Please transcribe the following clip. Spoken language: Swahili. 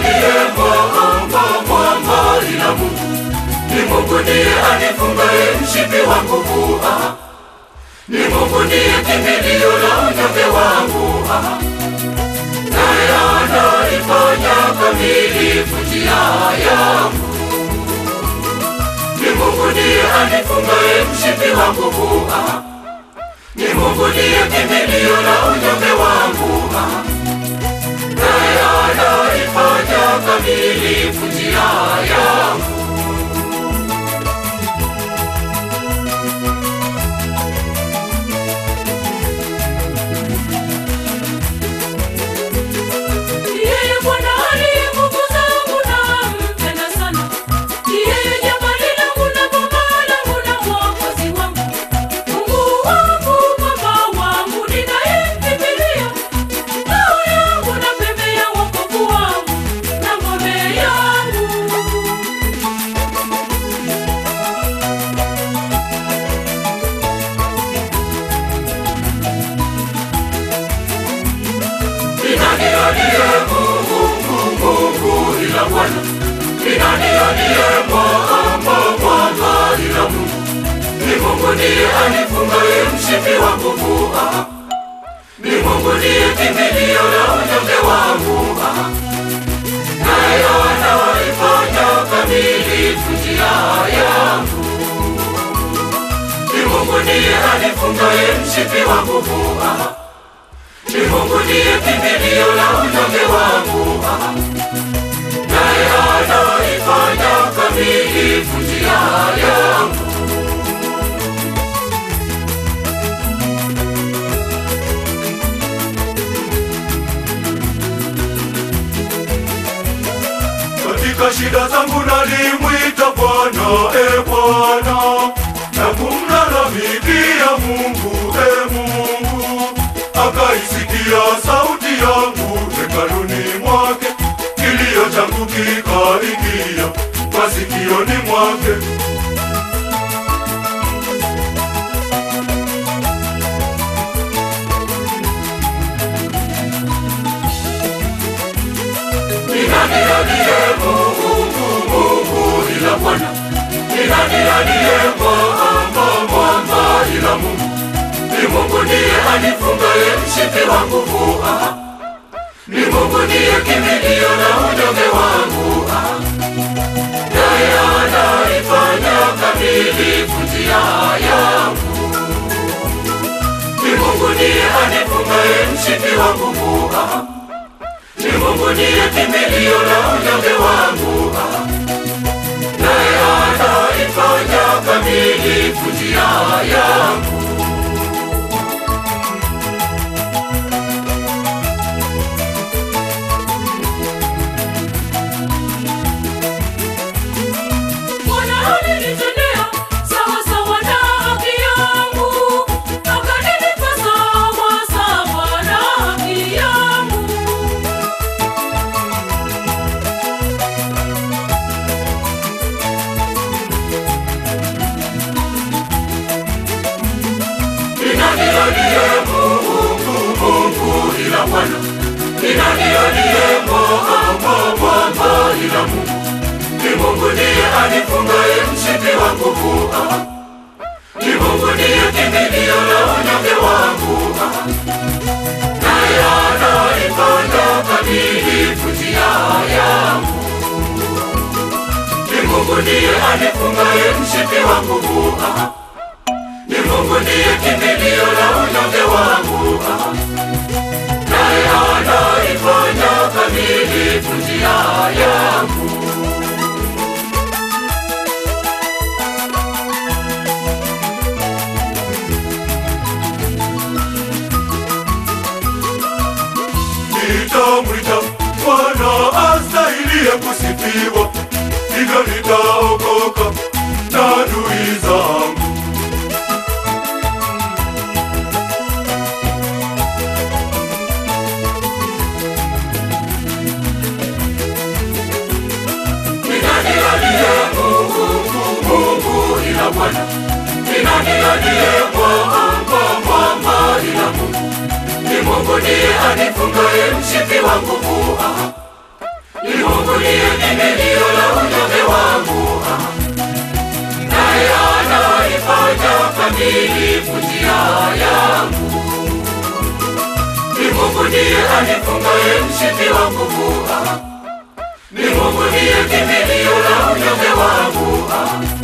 aliye mwamba, mwamba ila Mungu. Ni Mungu ndiye anifungaye mshipi wa nguvu. Ah. Ni Mungu ndiye kimbilio la unyonge wangu. Ah. Naye anaifanya kamilifu njia yangu. Ni Mungu ndiye anifungaye mshipi wa nguvu. Ah. Ni Mungu ndiye kimbilio la unyonge wangu. Ah. Naye anaifanya kamilifu njia yangu. Yeye Bwana aliye nguvu zangu nampenda sana. Yeye jabali langu na boma langu na mwokozi wangu. Mungu wangu, Baba wangu, ninayemkimbilia. Ngao yangu na pembe ya wokovu wangu na ngome yangu. Ni nani aliye Mungu, Mungu ila Bwana? Ni nani aliye mwamba, mwamba ila Mungu? Ni Mungu ndiye anifungaye mshipi wa nguvu. Ah. Ni Mungu ndiye kimbilio la unyonge wangu. Ah. Naye anaifanya kamilifu njia yangu. Ni Mungu ndiye anifungaye mshipi wa nguvu. Ah. Ni Mungu ndiye kimbilio la unyonge wangu. Ah. Naye anaifanya kamilifu njia yangu. Katika shida zangu nalimwita Bwana, e Bwana, na kumlalamikia Mungu, e Mungu, akaisikia sauti yangu hekaluni mwake, kilio changu kikaingia masikioni mwake. Ni nani aliye Mungu, Mungu ila Bwana? Ni nani aliye mwamba, mwamba ila Mungu? Ni Mungu ndiye anifungaye mshipi wa nguvu. Ah. Ni Mungu ndiye kimbilio la unyonge wangu. Ah. Naye anaifanya kamilifu njia yangu. Ni Mungu ndiye anifungaye mshipi wa nguvu. Ah. Ni Mungu ndiye kimbilio la unyonge wangu. Ah. Naye anaifanya kamilifu njia yangu. Bwana alinitendea sawa sawa na haki yangu, akanilipa sawa sawa na haki yangu. Ni nani aliye Mungu, Mungu ila Bwana? Ni nani aliye mwamba, mwamba ila Mungu? Ni Mungu ndiye anifungaye mshipi wa nguvu. Ah. Ni Mungu ndiye kimbilio la unyonge wangu. Ah. Naye anaifanya kamilifu njia yangu. Ni Mungu ndiye anifungaye mshipi wa nguvu. Ah. Ni Mungu ndiye kimbilio la unyonge wangu. Ah. Naye anaifanya kamilifu njia yangu. Nitamwita Bwana astahiliye kusifiwa, hivyo nitaokoka na adui zangu. Ni nani aliye Mungu, Mungu ila Bwana? Ni nani aliye mwamba, mwamba ila Mungu? Ni Mungu ndiye anifungaye mshipi wa nguvu. Ah. Ni Mungu Mungu ndiye kimbilio la unyonge wangu, ah. naye anaifanya kamilifu njia yangu. Ni Mungu ndiye anifungaye mshipi wa nguvu, ah. ni Mungu ndiye kimbilio la unyonge wangu, ah.